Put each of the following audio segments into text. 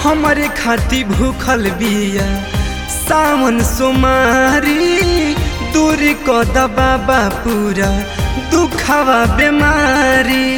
हमरे खाती भूखल बिया सावन सोमारी दूरी को दबाबा पूरा दुखावा बीमारी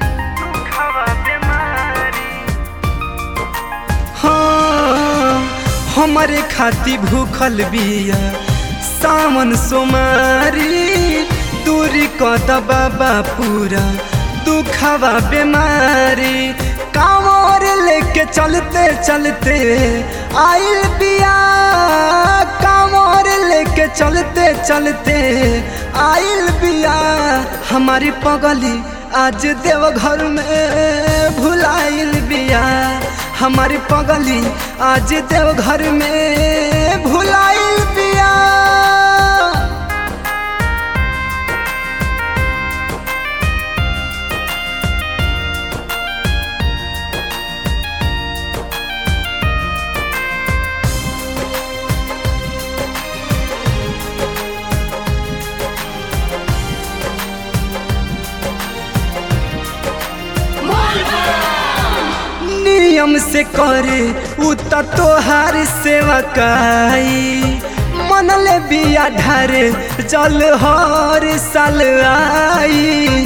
हाँ हमरे खाती भूखल बिया सावन सोमारी दूरी को दबाबा पूरा दुखावा बीमारी कांवर लेके चलते चलते आइल बिया कांवर लेके चलते चलते आइल बिया हमारी पगली आज देवघर में भुलाइल बिया हमारी पगली आज देवघर में भुलाइल बिया नियम से करे उ त तोहार सेवा काई मन ले बिया ढारे जल हर साल आई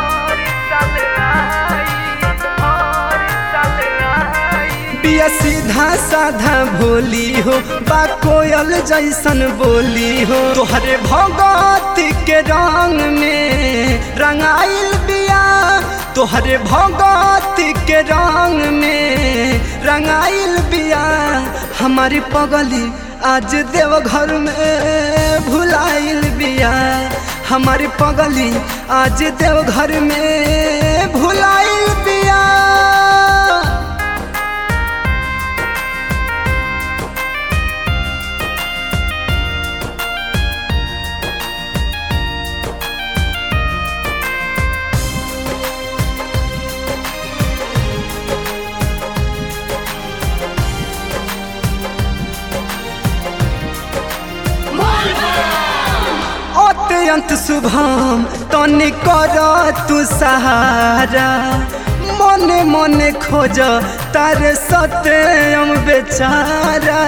बिया सीधा साधा भोली हो बा कोयल जैसन बोली हो तोहरे भगत के रंग में रंगाइल बिया तोहरे भगत के रंग में रंगाइल बिया हमारी पगली आज देवघर में भुलाइल बिया हमारी पगली आज देवघर में भुलाइल बिया अत्यंत शुभम तनि कर तू सहारा मने मने खोज तारे सत्यम बेचारा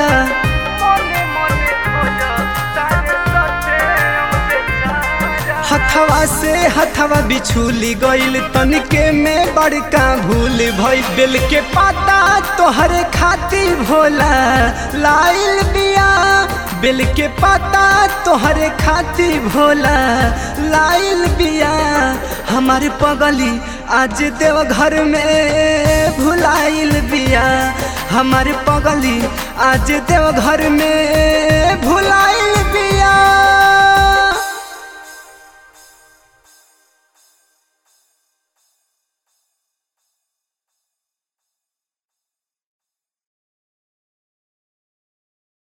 हथवा से हथवा बिछुली गइल तनिके में बड़का भूल भई बेल के पाता तोहरे खाती भोला लाइल बिया बेल के पाता तोहरे खाती भोला लाइल बिया हमारे पगली आज देवघर में भुलाइल बिया हमारे पगली आज देवघर में भुलाइल बिया